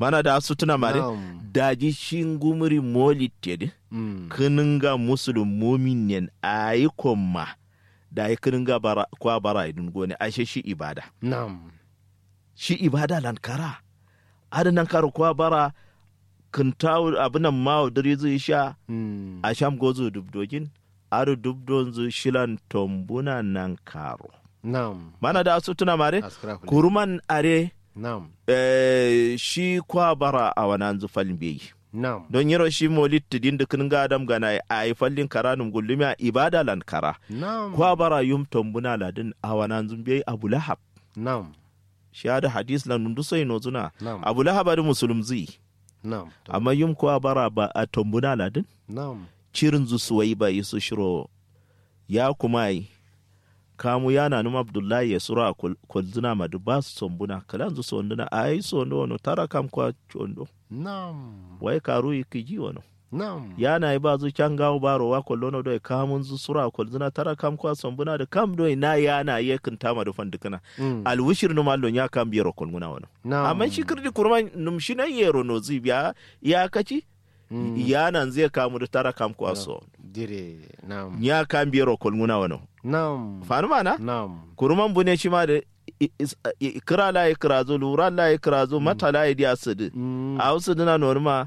mana da su tuna mare Na'am. daji shingumuri molit tedi Mm. kininga musulum muminen ayi komma da yi kininga bara kwa bara idun gone ashe shi ibada Na'am. shi ibada lankara adanan karo kwa bara kintawu abinan mawo diri zai sha Mm. a sham gozo dubdogin aro dubdon zu shilan tombuna nan karo Na'am. mana da su tuna mare Askara kule. kuruman are Na'am. eh, shi kwa bara a wanan zu falin beyi Na'am. don yiro shi molit tidin da kin ga adam gana a yi fallin karanum gullumi a ibada lan kara Na'am. kwa bara yum tombuna ladin a wanan zu beyi abu lahab Na'am. shi da hadis lan nundu sai no zuna Na'am. abu lahab da musulum zai Na'am. To- amma yum kwa bara ba a tombuna ladin Na'am. cirin zu suwai ba yi su shiro ya kuma yi kamu yana numa abdullahi ya sura a kwalzina madu ba su sombuna kalan zu sonduna a yi sondo wano tara kam kwa chondo Na'am. wai karu yi kiji wano Na'am. yana yi ba zu can gawo baro wa kwallono do kamun zu sura a kwalzina tara kam kwa sombuna da kam do na yana yi kan tama da fandikana Mm. alwishir numa allon ya kam biyar kwalguna wano Na'am. amma shi kirdi kurma numshi na yero no zibiya ya kaci Mm. yanan zai kamu da tara kam kwa so Dire. Na'am. ya kam biyar kwalguna wano Na'am. fanu mana Na'am. kuruman bune shi ma da i- is- i- kira la ya kira zo lura la ya kira zo mata la ya diya su di Mm. a wasu dina norma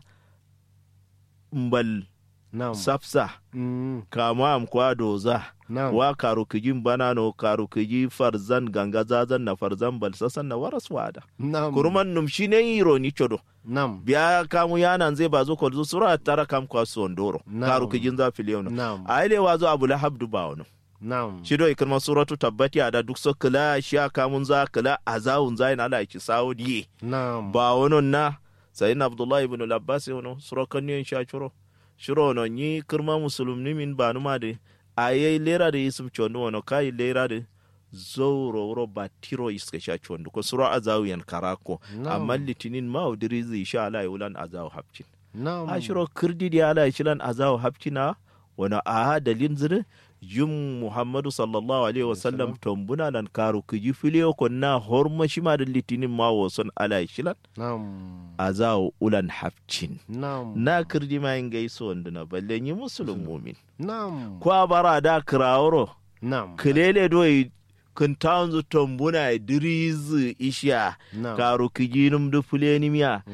mbal Na'am. safsa Mm. kama am kwa doza Na'am. wa karu kijin bana no karu kiji farzan ganga zazan na farzan bal sasan na waras wada Na'am. kuruman num shi ne yiro ni chodo Na'am. biya kamu yanan zai ba zo ko zo sura tara kam kwa sondoro Na'am. karu kijin za filiyono Na'am. a ile wazo abu lahab duba wani Na'am. shido ikirma suratu tabbati a da duk so kila shi a kamun za kila a zawun zayin ala ki sawo diye Na'am. ba wani na sayin abdullahi ibn labbas wani surakan yin sha shiro shiro no yi kirma musulmi min ba numa da a yi lera da yisuf chondo wani kayi lera da zauro wuro ba tiro iska sha chondo ko sura a zawuyan karako Na'am. amma litinin ma udiri zai sha ala wulan a zawu hapcin Na'am. a shiro kirdi da ala shilan a zawu hapcina wani a dalin zirin yin muhammadu sallallahu alaihi wasallam tombuna lan karu kiji filiyo ko na horma shima da litinin ma wasan ala shilan Na'am. a zawo ulan hafcin Na'am. na kirdi ma yin gaiso wanda na balle yi musulun mumin Na'am. ko a bara da kirawuro Na'am. kilele doyi kun tanzu tombuna dirizi isha Na'am. karu kiji num du fulenimiya